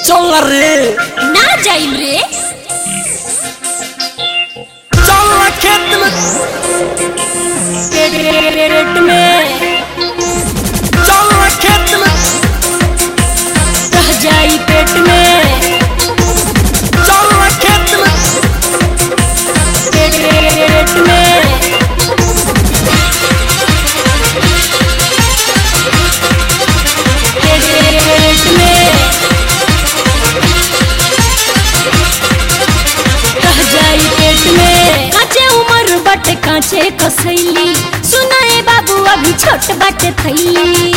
चल रे ना जाइम रे चल ना खेत में पेट में चल ना खेत में रह जाई पेट में चल ना खेत में पेट में पेट में रह जाई पेट में काचे उमर बट काचे कसैली सुनाए बाबू अभी छोट बट थैली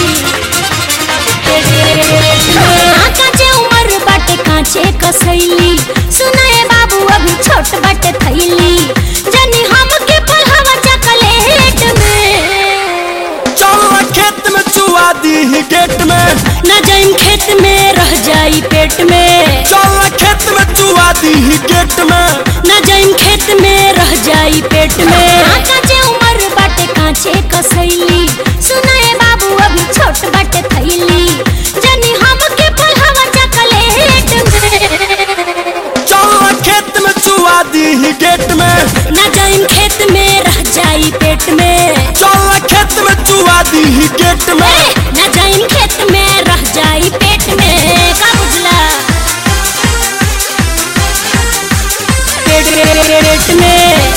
हाँ, काचे उमर बट काचे कसैली सुनाए बाबू अभी छोट बट थैली जनी हम के पढ़ावा चकलेट में चल ना खेत में चुआ दी ही गेट में न जाइम खेत में रह जाई पेट में चल ना खेत में चुआ दी ही गेट में न जाइम खेत में रह जाई पेट में हाँ, काचे उमर बाटे काचे कसैली सुनाए बाबू अभी छोट बाटे थैली जनी हम के पढ़ावा चकलेट में चल ना खेत में चुआ दी ही गेट में न जाइम खेत में रह जाई पेट में चल ना खेत में चुआ दी ही गेट में ए, न जाइम खेत में रह जाई पेट में का बुझला पेट में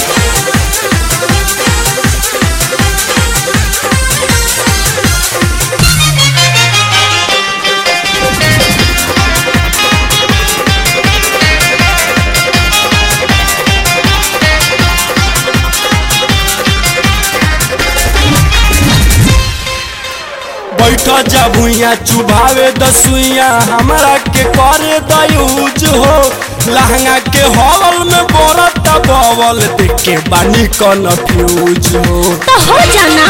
बैठ जा भुइया चुभावे दसुइया हमरा के करे दयूज हो लहंगा के हॉल में बरत बवल देख के बानी कन्फ्यूज हो तो हो जाना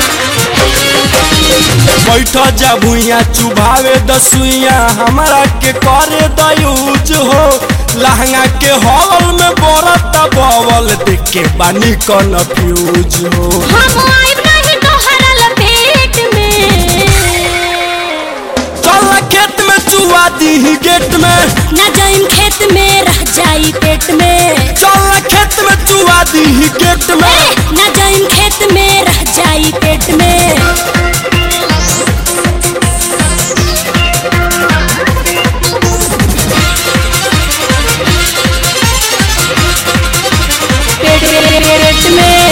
बैठ जा भुइया चुभावे दसुइया हमरा के करे दयूज हो लहंगा के हॉल में बरत बवल देख के बानी कन्फ्यूज हो हम आइब नहीं तोहरा लपेट में चल खेत में चुआ दी ही गेट में न जाइम खेत में रह जाई पेट में चल खेत में चुआ दी ही गेट में ए, न जाइम खेत में रह जाई पेट में पेट में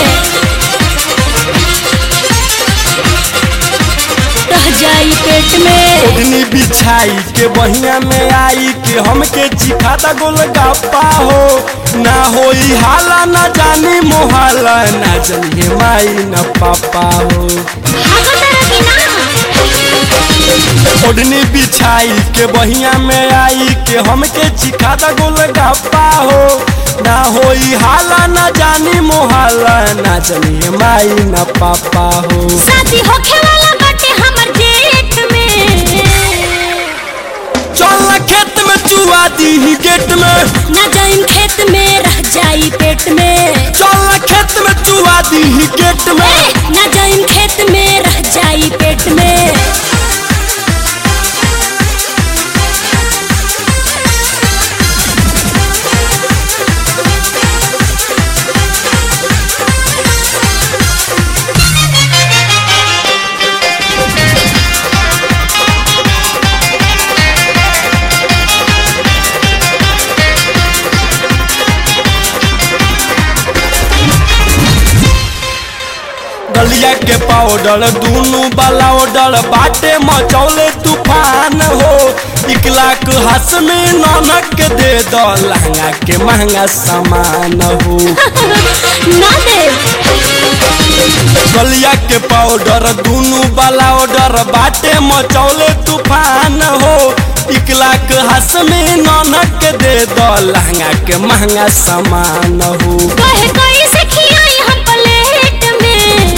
रह जाई पेट में ओढ़नी बिछाई के बहिया में आई के हमके चिखाता गोल गप्पा हो ना होई हाला ना जानी मोहाला ना जानिए माई न पापा हो भागो तरह की ना ओढ़नी बिछाई के बहिया में आई के हमके चिखाता गोल गप्पा हो ना होई हाला ना जानी मोहाला ना जानिए माई न पापा हो शादी होखे वाला बाटे हमर जेठ में चल खेत में चुआ दी ही गेट में न जाइम खेत में रह जाई पेट में चल खेत में चुआ दी ही गेट में ए, न जाइम खेत में रह जाई पेट में गलिया के पाउडर दूनु वाला ऑर्डर बाटे मचौले तूफान हो एक लाख हंस में ननक के दे दो लहंगा के महंगा सामान हो ना दे गलिया के पाउडर दूनु वाला ऑर्डर बाटे मचौले तूफान हो एक लाख हंस में ननक के दे दो लहंगा के महंगा सामान हो कहे कोई से खियाई हम प्लेट में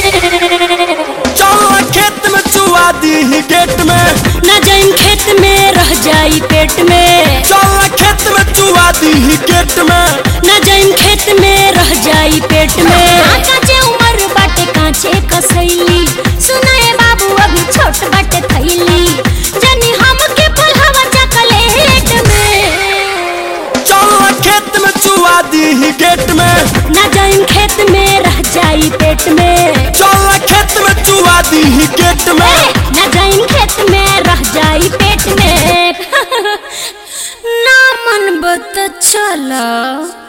चल खेत में चुआ दी ही गेट में न जाइम खेत में रह जाई पेट में चल खेत में चुआ दी ही गेट में न जाइम खेत में रह जाई पेट में हाँ, काचे उमर बाटे काचे कसैली सुनाए बाबू अभी छोट बाटे थैली जनी हम के पढ़ावा चकले चुआ दी गेट में ना जाइम खेत में रह जाई पेट में चल खेत में चुआ दी गेट में ए, ना जाइम खेत में रह जाई पेट में ना मन बत चला